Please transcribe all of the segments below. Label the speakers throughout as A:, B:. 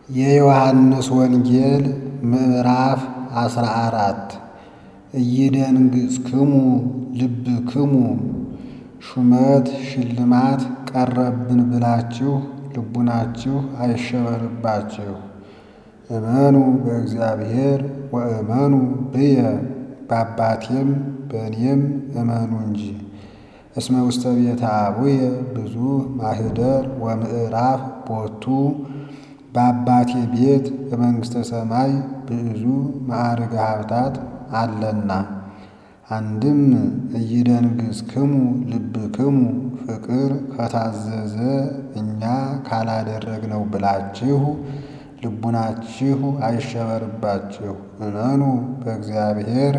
A: የዮሐንስ ወንጌል ምዕራፍ አስራ አራት ኢይደንግጽክሙ ልብክሙ ሹመት ሽልማት ቀረብን ብላችሁ ልቡናችሁ አይሸበርባችሁ። እመኑ በእግዚአብሔር ወእመኑ ብየ በአባቴም በእኔም እመኑ እንጂ። እስመ ውስተ ቤተ አቡየ ብዙ ማኅደር ወምዕራፍ ቦቱ በአባቴ ቤት በመንግሥተ ሰማይ ብዙ ማዕርገ ሀብታት አለና። አንድም ኢይደንግጽክሙ ልብክሙ ፍቅር ከታዘዘ እኛ ካላደረግነው ብላችሁ ልቡናችሁ አይሸበርባችሁ። እመኑ በእግዚአብሔር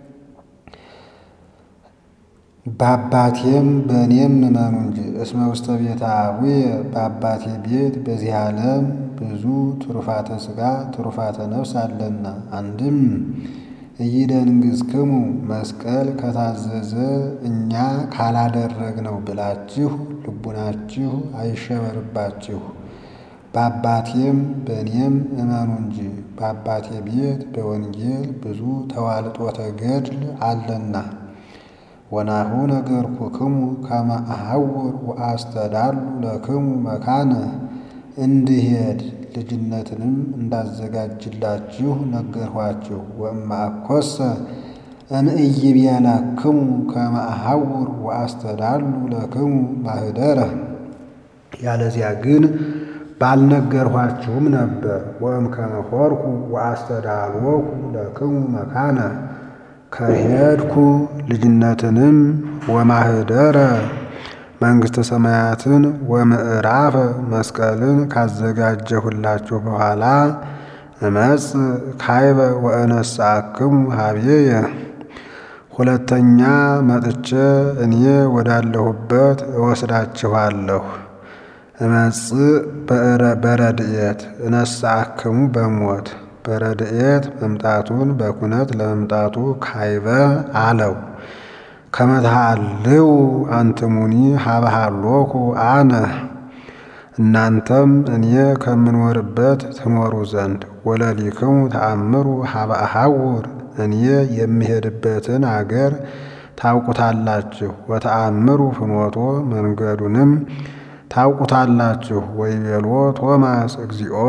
A: በአባቴም በእኔም እመኑ እንጂ። እስመ ውስተ ቤተ አቡየ በአባቴ ቤት በዚህ ዓለም ብዙ ትሩፋተ ሥጋ ትሩፋተ ነፍስ አለና። አንድም ኢይደንግጽክሙ መስቀል ከታዘዘ እኛ ካላደረግነው ብላችሁ ልቡናችሁ አይሸበርባችሁ። በአባቴም በእኔም እመኑ እንጂ። በአባቴ ቤት በወንጌል ብዙ ተዋልጦተ ገድል አለና። ወናሁ ነገርኩክሙ ከመ አሐውር ወአስተዳሉ ለክሙ መካነ እንድሄድ ልጅነትንም እንዳዘጋጅላችሁ ነገርኋችሁ። ወእምአኮሰ እምኢይቤለክሙ ከመ አሐውር ወአስተዳሉ ለክሙ ማኅደረ ያለዚያ ግን ባልነገርኋችሁም ነበር። ወእምከመ ሖርኩ ወአስተዳልወኩ ለክሙ መካነ ከሄድኩ ልጅነትንም ወማኅደረ መንግሥተ ሰማያትን ወምዕራፈ መስቀልን ካዘጋጀሁላችሁ በኋላ እመጽእ ካይበ ወእነሣእክሙ ኀቤየ ሁለተኛ መጥቼ እኔ ወዳለሁበት እወስዳችኋለሁ። እመጽእ በረድኤት እነሣእክሙ በሞት በረድኤት መምጣቱን በኩነት ለመምጣቱ ካይበ አለው። ከመ ተሃልው አንትሙኒ ሀበ ሀሎኩ አነ እናንተም እኔ ከምኖርበት ትኖሩ ዘንድ ወለሊክሙ ተአምሩ ሀበ አሐውር እኔ የምሄድበትን አገር ታውቁታላችሁ። ወተአምሩ ፍኖቶ መንገዱንም ታውቁታላችሁ። ወይቤሎ ቶማስ እግዚኦ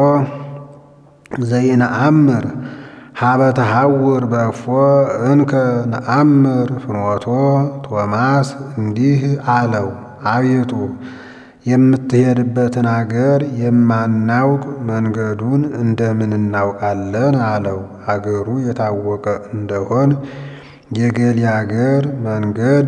A: ዘይነአምር ሀበ ተሐውር በእፎ እንከ ነአምር ፍኖቶ ቶማስ እንዲህ አለው፣ አቤቱ የምትሄድበትን አገር የማናውቅ መንገዱን እንደምን እናውቃለን? አለው። አገሩ የታወቀ እንደሆን የገሌ አገር መንገድ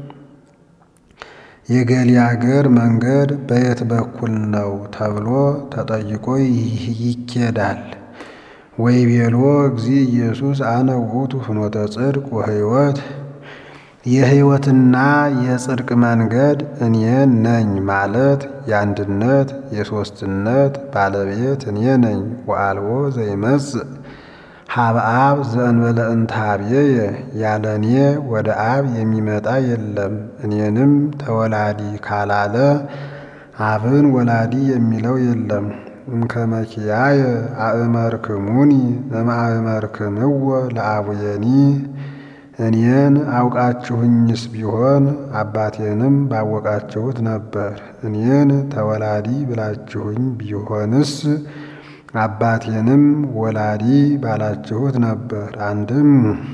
A: የገሌ አገር መንገድ በየት በኩል ነው ተብሎ ተጠይቆ ይኬዳል። ወይቤሎ እግዚ ኢየሱስ አነ ውእቱ ፍኖተ ጽድቅ ወሕይወት የሕይወትና የጽድቅ መንገድ እኔ ነኝ ማለት የአንድነት የሦስትነት ባለቤት እኔ ነኝ። ወአልቦ ዘይመጽእ ሀበ አብ ዘእንበለ እንተ ኀቤየ ያለ እኔ ወደ አብ የሚመጣ የለም። እኔንም ተወላዲ ካላለ አብን ወላዲ የሚለው የለም። እምከመ ኪያየ አእመርክሙኒ እምአእመርክምዎ ለአቡየኒ እኔን አውቃችሁኝስ ቢሆን አባቴንም ባወቃችሁት ነበር። እኔን ተወላዲ ብላችሁኝ ቢሆንስ አባቴንም ወላዲ ባላችሁት ነበር። አንድም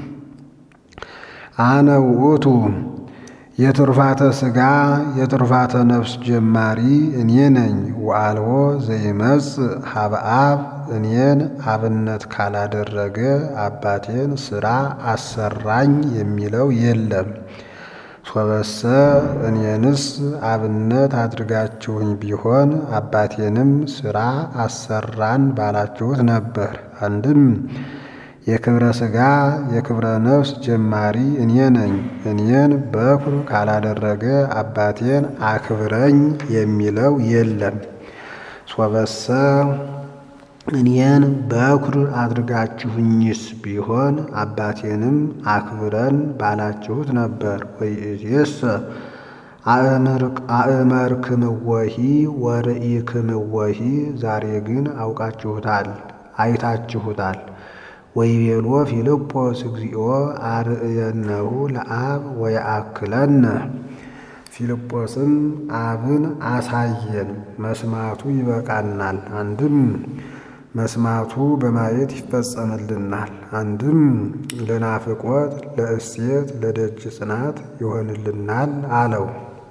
A: አነ ውእቱ የትሩፋተ ሥጋ የትሩፋተ ነፍስ ጀማሪ እኔ ነኝ። ወአልቦ ዘይመጽእ ሀበ አብ እኔን አብነት ካላደረገ አባቴን ሥራ አሰራኝ የሚለው የለም። ሶበሰ እኔንስ አብነት አድርጋችሁኝ ቢሆን አባቴንም ሥራ አሰራን ባላችሁት ነበር። አንድም የክብረ ሥጋ የክብረ ነፍስ ጀማሪ እኔ ነኝ። እኔን በኩር ካላደረገ አባቴን አክብረኝ የሚለው የለም። ሶበሰ እኔን በኩር አድርጋችሁኝስ ቢሆን አባቴንም አክብረን ባላችሁት ነበር። ወይእዜሰ አእመርክምወሂ ወርኢክምወሂ ዛሬ ግን አውቃችሁታል፣ አይታችሁታል። ወይቤሎ ፊልጶስ እግዚኦ አርእየነሁ ለአብ ወየአክለነ ፊልጶስም አብን አሳየን፣ መስማቱ ይበቃናል። አንድም መስማቱ በማየት ይፈጸምልናል። አንድም ለናፍቆት ለእሴት ለደጅ ጽናት ይሆንልናል አለው።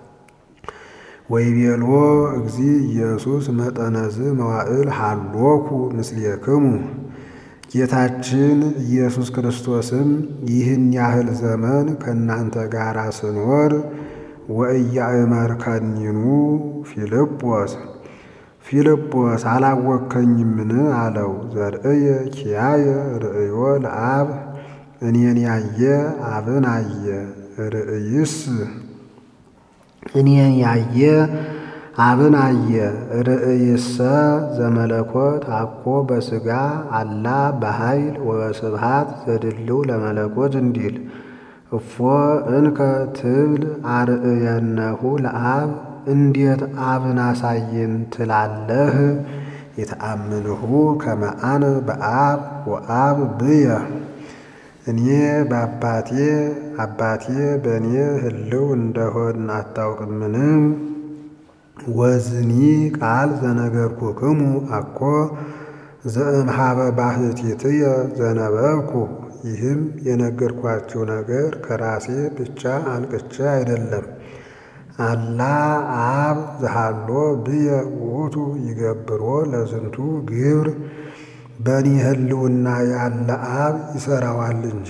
A: ወይቤሎ እግዚ ኢየሱስ መጠነዝ መዋዕል ሃሎኩ ምስሌክሙ ጌታችን ኢየሱስ ክርስቶስም ይህን ያህል ዘመን ከእናንተ ጋር ስኖር ወኢያእመርከኒኑ ፊልጶስ ፊልጶስ አላወከኝምን አለው። ዘርእየ ኪያየ ርእዮ ለአብ እኔን ያየ አብን አየ። ርእይስ እኔን ያየ አብን አየ። ርእይሰ ዘመለኮት አኮ በሥጋ አላ በኃይል ወበስብሃት ዘድልው ለመለኮት እንዲል እፎ እንከ ትብል አርእየነሁ ለአብ እንዴት አብን አሳየን ትላለህ? የተአምንሁ ከመ አነ በአብ ወአብ ብየ እኔ በአባቴ አባቴ በእኔ ህልው እንደሆን አታውቅምን? ወዝኒ ቃል ዘነገርኩክሙ አኮ ዘእምሃበ ባሕቲትየ ዘነበብኩ ይህም የነገርኳችሁ ነገር ከራሴ ብቻ አንቅቼ አይደለም። አላ አብ ዘሃሎ ብየ ውእቱ ይገብሮ ለዝንቱ ግብር በእኔ ህልውና ያለ አብ ይሠራዋል እንጂ።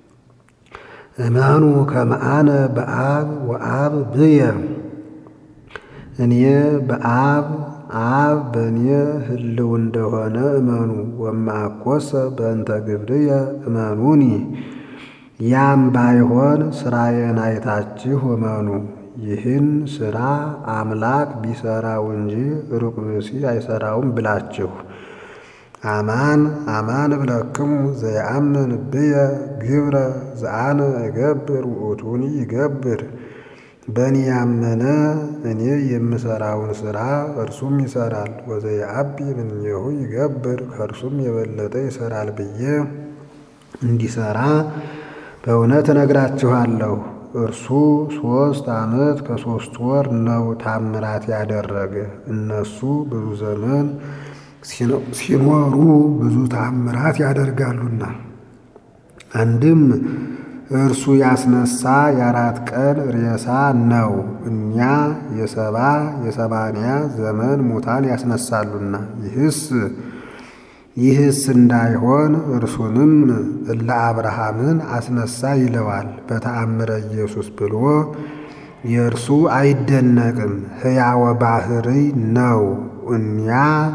A: እመኑ ከመ አነ በአብ ወአብ ብየ እኔ በአብ አብ በእኔ ህልው እንደሆነ እመኑ። ወማኮሰ በእንተ ግብርየ እመኑኒ ያም ባይሆን ሥራዬን አይታችሁ እመኑ። ይህን ሥራ አምላክ ቢሠራው እንጂ ሩቅ ብእሲ አይሠራውም ብላችሁ አማን አማን እብለክሙ ዘየአምን ብየ ግብረ ዘአነ እገብር ውእቱኒ ይገብር በእኔ ያመነ እኔ የምሠራውን ሥራ እርሱም ይሠራል። ወዘየአቢ እምኔሁ ይገብር ከእርሱም የበለጠ ይሠራል ብዬ እንዲሠራ በእውነት እነግራችኋለሁ። እርሱ ሦስት ዓመት ከሦስት ወር ነው ታምራት ያደረገ። እነሱ ብዙ ዘመን ሲኖሩ ብዙ ታምራት ያደርጋሉና። አንድም እርሱ ያስነሳ የአራት ቀን ሬሳ ነው። እኛ የሰባ የሰማንያ ዘመን ሙታን ያስነሳሉና። ይህስ ይህስ እንዳይሆን እርሱንም እለ አብርሃምን አስነሳ ይለዋል። በተአምረ ኢየሱስ ብሎ የእርሱ አይደነቅም፣ ሕያወ ባሕርይ ነው። እኛ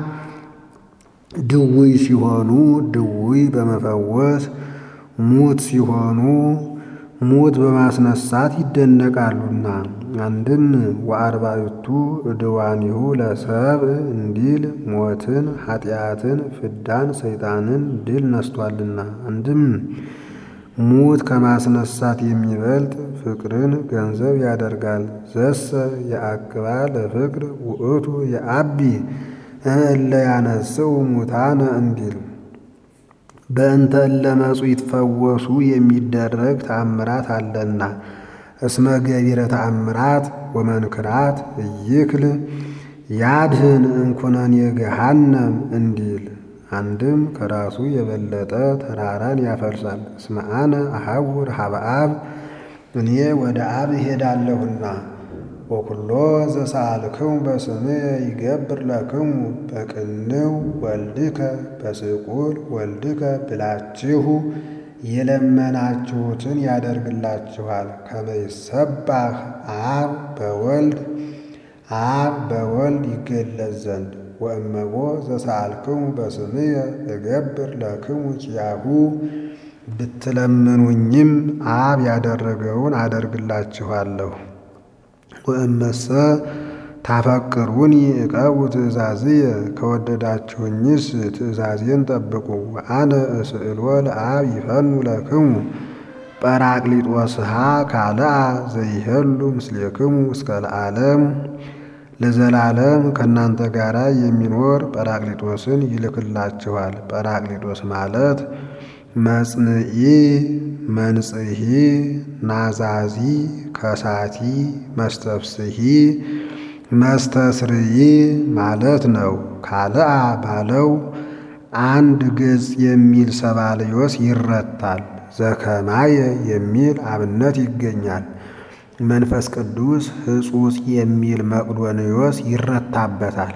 A: ድውይ ሲሆኑ ድውይ በመፈወስ ሙት ሲሆኑ ሙት በማስነሳት ይደነቃሉና። አንድም ወአርባዕቱ ዕድዋኒሁ ለሰብእ እንዲል ሞትን፣ ኃጢአትን፣ ፍዳን፣ ሰይጣንን ድል ነስቷልና። አንድም ሙት ከማስነሳት የሚበልጥ ፍቅርን ገንዘብ ያደርጋል። ዘሰ የአቅባ ለፍቅር ውእቱ የአቢ እለ ያነስው ሙታነ እንዲል በእንተ እለ መጹ ይትፈወሱ የሚደረግ ተአምራት አለና። እስመ ገቢረ ተአምራት ወመንክራት እይክል ያድህን እንኩነኔ ገሃነም እንዲል አንድም ከራሱ የበለጠ ተራራን ያፈልሳል። እስመ አነ አሐውር ሀበ አብ እኔ ወደ አብ እሄዳለሁና ወኩሎ ዘሳልክሙ በስምየ ይገብር ለክሙ በቅንው ወልድከ በስቁል ወልድከ ብላችሁ የለመናችሁትን ያደርግላችኋል። ከመ ይሰባህ አብ በወልድ አብ በወልድ ይገለጽ ዘንድ ወእመቦ ዘሳልክሙ በስምየ እገብር ለክሙ ኪያሁ ብትለምኑኝም አብ ያደረገውን አደርግላችኋለሁ። ወእመሰ ታፈቅሩኒ እቀቡ ትእዛዝየ ከወደዳችሁኝስ ትእዛዜን ጠብቁ። ወአነ እስእሎ ለአብ ይፈኑ ለክሙ ጰራቅሊጦስሃ ካልአ ዘይሄሉ ምስሌክሙ እስከ ለዓለም ለዘላለም ከእናንተ ጋር የሚኖር ጰራቅሊጦስን ይልክላችኋል። ጰራቅሊጦስ ማለት መጽንዒ፣ መንጽሒ፣ ናዛዚ፣ ከሳቲ፣ መስተፍስሒ፣ መስተስርይ ማለት ነው። ካልአ ባለው አንድ ገጽ የሚል ሰባልዮስ ይረታል። ዘከማየ የሚል አብነት ይገኛል። መንፈስ ቅዱስ ሕጹጽ የሚል መቅዶንዮስ ይረታበታል።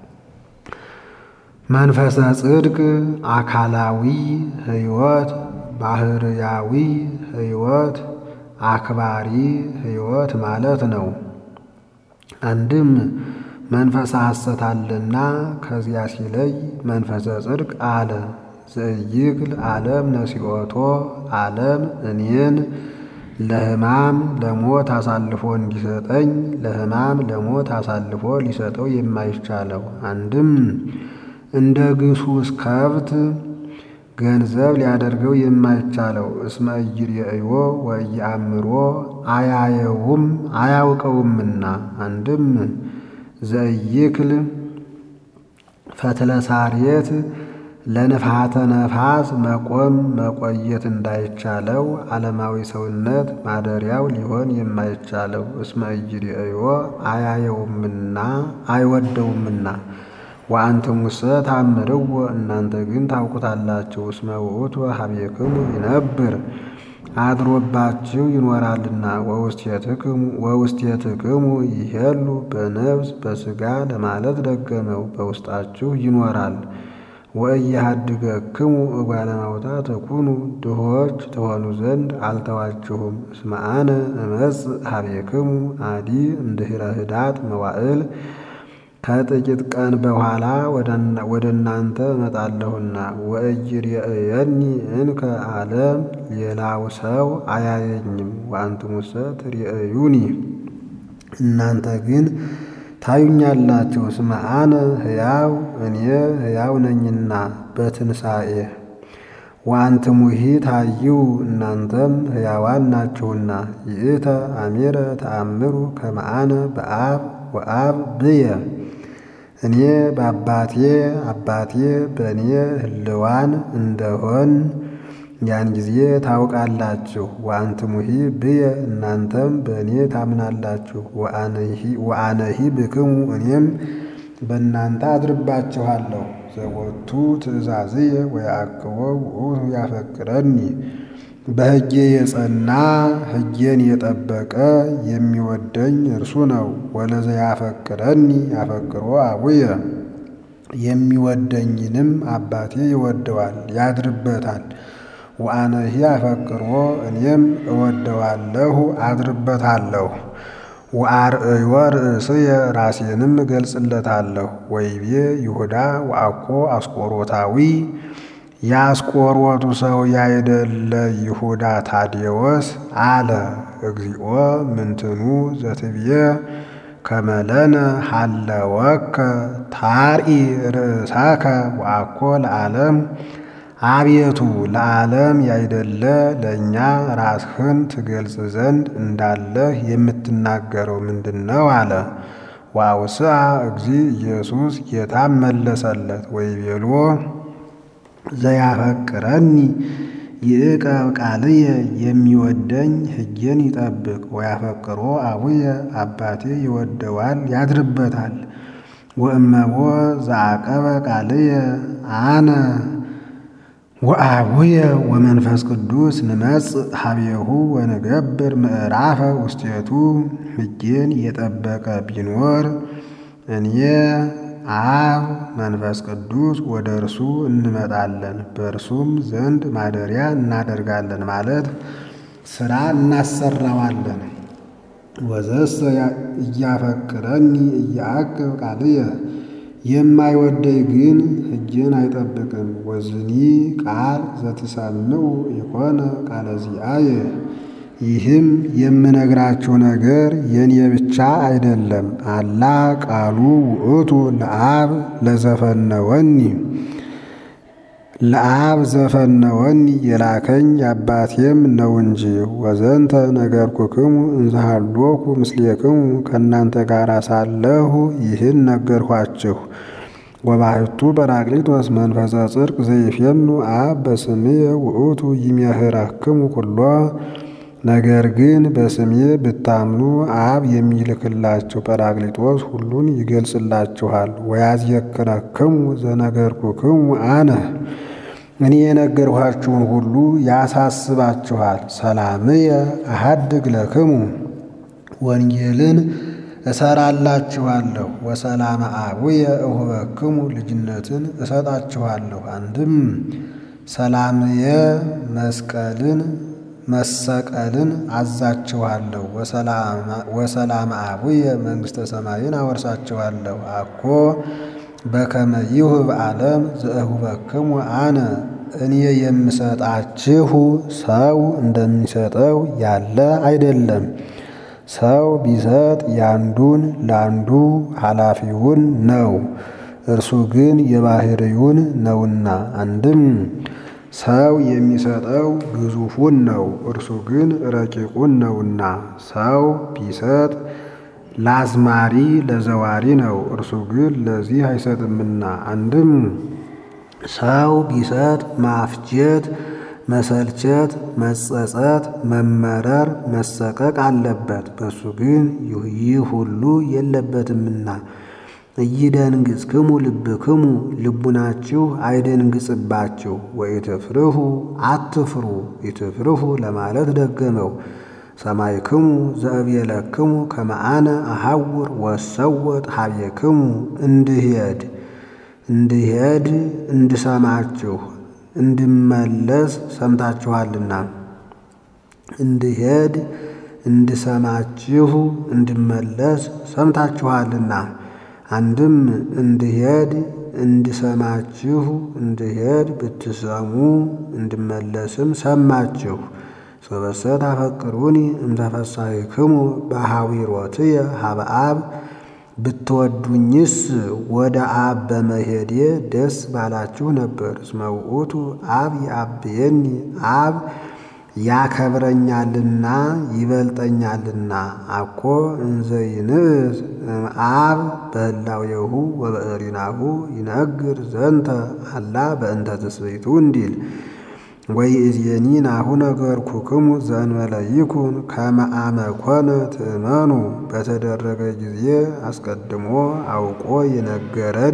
A: መንፈሰ ጽድቅ አካላዊ ሕይወት፣ ባህርያዊ ሕይወት፣ አክባሪ ሕይወት ማለት ነው። አንድም መንፈሰ ሐሰት አለና ከዚያ ሲለይ መንፈሰ ጽድቅ አለ። ዘእይክል ዓለም ነሲኦቶ ዓለም እኔን ለሕማም ለሞት አሳልፎ እንዲሰጠኝ ለሕማም ለሞት አሳልፎ ሊሰጠው የማይቻለው አንድም እንደ ግሱስ ከብት ገንዘብ ሊያደርገው የማይቻለው እስመ ኢይሬእዮ ወኢየአምሮ አያየውም አያውቀውምና አንድም ዘእይክል ፈትለ ሳሬት ለንፋተ ነፋስ መቆም መቆየት እንዳይቻለው ዓለማዊ ሰውነት ማደሪያው ሊሆን የማይቻለው እስመ ኢይሬእዮ አያየውምና አይወደውምና ወአንትሙሰ ታምርዎ እናንተ ግን ታውቁታላችሁ። እስመ ውእቱ ሀቤክሙ ይነብር አድሮባችሁ ይኖራልና ወውስቴትክሙ ይሄሉ በነፍስ በሥጋ ለማለት ደገመው በውስጣችሁ ይኖራል። ወኢያሃድገክሙ እጓለ ማውጣት ተኩኑ ድሆች ትሆኑ ዘንድ አልተዋችሁም። እስመ አነ እመጽእ ሀቤክሙ አዲ እምድኅረ ኅዳት መዋዕል ከጥቂት ቀን በኋላ ወደ እናንተ እመጣለሁና ወኢይሬእየኒ እንከ ዓለም ሌላው ሰው አያየኝም። ወአንትሙሰ ትሬእዩኒ እናንተ ግን ታዩኛላችሁ። እስመ አነ ሕያው እኔ ሕያው ነኝና በትንሣኤ ወአንትሙሂ ታዩ እናንተም ሕያዋን ናችሁና። ይእተ አሜረ ተአምሩ ከመ አነ በአብ ወአብ ብየ እኔ በአባቴ አባቴ በእኔ ህልዋን እንደሆን ያን ጊዜ ታውቃላችሁ። ወአንትሙሂ ብየ እናንተም በእኔ ታምናላችሁ። ወአነሂ ብክሙ እኔም በእናንተ አድርባችኋለሁ። ዘቦቱ ትእዛዝየ ወየዐቅቦ ውእቱ ያፈቅረኒ በሕጌ የጸና ሕጌን የጠበቀ የሚወደኝ እርሱ ነው። ወለዘ ያፈቅረኒ ያፈቅሮ አቡየ የሚወደኝንም አባቴ ይወደዋል ያድርበታል። ወአነሂ አፈቅሮ እኔም እወደዋለሁ አድርበታለሁ። ወአርእዮ ርእስየ ራሴንም እገልጽለታለሁ። ወይቤ ይሁዳ ወአኮ አስቆሮታዊ የአስቆሮቱ ሰው ያይደለ ይሁዳ ታዴዎስ አለ እግዚኦ ምንትኑ ዘትብዬ ከመለነ ሀለወከ ታርኢ ርእሳከ ወአኮ ለዓለም አቤቱ ለዓለም ያይደለ ለእኛ ራስህን ትገልጽ ዘንድ እንዳለህ የምትናገረው ምንድን ነው? አለ። ወአውስአ እግዚ ኢየሱስ ጌታም መለሰለት ወይቤሎ ዘያፈቅረኒ ይዕቀብ ቃልየ የሚወደኝ ሕጌን ይጠብቅ። ወያፈቅሮ አቡየ አባቴ ይወደዋል ያድርበታል። ወእመቦ ዘአቀበ ቃልየ አነ ወአቡየ ወመንፈስ ቅዱስ ንመጽእ ሀቤሁ ወንገብር ምዕራፈ ውስቴቱ ሕጌን የጠበቀ ቢኖር እኔ አብ መንፈስ ቅዱስ ወደ እርሱ እንመጣለን በእርሱም ዘንድ ማደሪያ እናደርጋለን ማለት ሥራ እናሰራዋለን። ወዘሰ እያፈቅረኒ እያዕቅብ ቃልየ የማይወደኝ ግን ሕጌን አይጠብቅም። ወዝኒ ቃል ዘትሰምዑ የኮነ ቃለ ዚአየ ይህም የምነግራችሁ ነገር የኔ ብቻ አይደለም። አላ ቃሉ ውእቱ ለአብ ለዘፈነወኒ ለአብ ዘፈነወኒ የላከኝ አባቴም ነው እንጂ። ወዘንተ ነገርኩክሙ እንዘሃሎኩ ምስሌክሙ ከእናንተ ጋር ሳለሁ ይህን ነገርኋችሁ። ወባሕቱ ጰራቅሊጦስ መንፈሰ ጽድቅ ዘይፌኑ አብ በስምየ ውእቱ ይሜህረክሙ ኩሎ። ነገር ግን በስሜ ብታምኑ አብ የሚልክላችሁ ጰራቅሊጦስ ሁሉን ይገልጽላችኋል። ወያዝየክረክሙ ዘነገርኩክሙ አነ እኔ የነገርኋችሁን ሁሉ ያሳስባችኋል። ሰላምየ አሐድግ ለክሙ ወንጌልን እሰራላችኋለሁ። ወሰላመ አቡየ እሁበክሙ ልጅነትን እሰጣችኋለሁ። አንድም ሰላምየ መስቀልን መሰቀልን አዛችኋለሁ። ወሰላመ አቡየ መንግሥተ ሰማይን አወርሳችኋለሁ። አኮ በከመ ይሁብ ዓለም ዘእሁበክሙ አነ እኔ የምሰጣችሁ ሰው እንደሚሰጠው ያለ አይደለም። ሰው ቢሰጥ ያንዱን ላንዱ ኃላፊውን ነው፣ እርሱ ግን የባሕርዩን ነውና። አንድም ሰው የሚሰጠው ግዙፉን ነው፣ እርሱ ግን ረቂቁን ነውና። ሰው ቢሰጥ ለአዝማሪ ለዘዋሪ ነው፣ እርሱ ግን ለዚህ አይሰጥምና። አንድም ሰው ቢሰጥ ማፍጀት፣ መሰልቸት፣ መጸጸት፣ መመረር፣ መሰቀቅ አለበት፣ በሱ ግን ይህ ሁሉ የለበትምና። ኢይደንግጽክሙ ልብክሙ ልቡናችሁ አይደንግጽባችሁ። ወኢትፍርሁ አትፍሩ፣ ኢትፍርሁ ለማለት ደገመው። ሰማይክሙ ዘእብየለክሙ ከመ አነ አሐውር ወሰወጥ ኀቤክሙ እንድሄድ እንድሄድ እንድሰማችሁ እንድመለስ ሰምታችኋልና እንድሄድ እንድሰማችሁ እንድመለስ ሰምታችኋልና። አንድም እንድሄድ እንድሰማችሁ እንድሄድ ብትሰሙ እንድመለስም ሰማችሁ። ሶበሰ ታፈቅሩኒ እምተፈሳሒክሙ በሐዊሮትየ ሀበ አብ ብትወዱኝስ ወደ አብ በመሄዴ ደስ ባላችሁ ነበር። እስመ ውእቱ አብ ይአብየኒ አብ ያከብረኛልና ይበልጠኛልና። አኮ እንዘ ይንእስ አብ በህላዌሁ ወበእሪናሁ ይነግር ዘንተ አላ በእንተ ትስብእቱ እንዲል ወይእዜኒ ናሁ ነገርኩክሙ ዘእንበለ ይኩን ከመ አመ ኮነ ትእመኑ። በተደረገ ጊዜ አስቀድሞ አውቆ የነገረን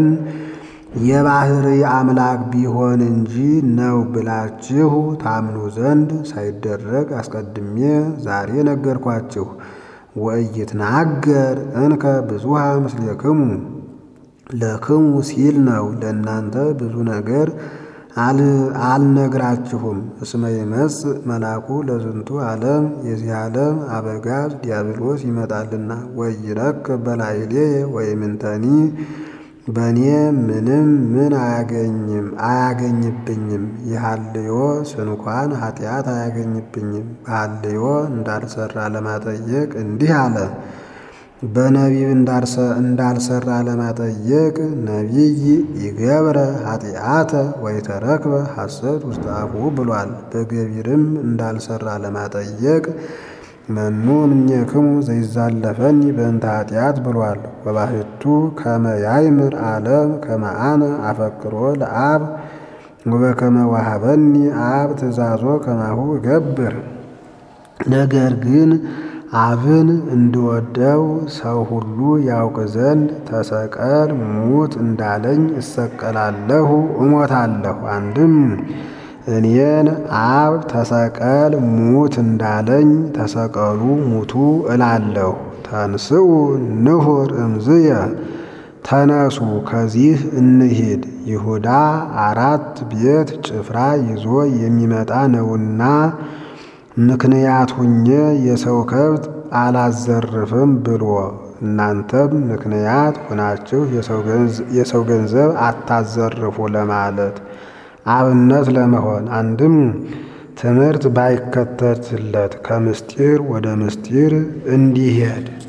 A: የባሕርይ አምላክ ቢሆን እንጂ ነው ብላችሁ ታምኑ ዘንድ ሳይደረግ አስቀድሜ ዛሬ ነገርኳችሁ። ወኢይትናገር እንከ ብዙሃ ምስሌክሙ ለክሙ ሲል ነው። ለእናንተ ብዙ ነገር አልነግራችሁም። እስመ ይመጽእ መልአኩ ለዝንቱ ዓለም የዚህ ዓለም አበጋዝ ዲያብሎስ ይመጣልና። ወይረክብ በላዕሌየ ወይምንተኒ በእኔ ምንም ምን አያገኝም አያገኝብኝም። የሐልዮ ስንኳን ኃጢአት አያገኝብኝም። በሐልዮ እንዳልሰራ ለማጠየቅ እንዲህ አለ። በነቢብ እንዳልሰራ ለማጠየቅ ነቢይ ይገብረ ኃጢአተ ወይተረክበ ሐሰት ውስተ አፉ ብሏል። በገቢርም እንዳልሰራ ለማጠየቅ መኑ እምኔክሙ ዘይዛለፈኒ በእንተ ኃጢአት ብሏል። ወባሕቱ ከመ ያይምር ዓለም ከመ አነ አፈቅሮ ለአብ ወበከመ ወሀበኒ አብ ትእዛዞ ከማሁ እገብር። ነገር ግን አብን እንድወደው ሰው ሁሉ ያውቅ ዘንድ ተሰቀል ሙት እንዳለኝ እሰቀላለሁ እሞታለሁ። አንድም እኔን አብ ተሰቀል ሙት እንዳለኝ ተሰቀሉ ሙቱ እላለሁ። ተንስኡ ንሁር እምዝየ ተነሱ ከዚህ እንሂድ። ይሁዳ አራት ቤት ጭፍራ ይዞ የሚመጣ ነውና ምክንያት ሁኜ የሰው ከብት አላዘርፍም ብሎ እናንተም ምክንያት ሆናችሁ የሰው ገንዘብ አታዘርፉ ለማለት አብነት ለመሆን አንድም ትምህርት ባይከተትለት ከምስጢር ወደ ምስጢር እንዲሄድ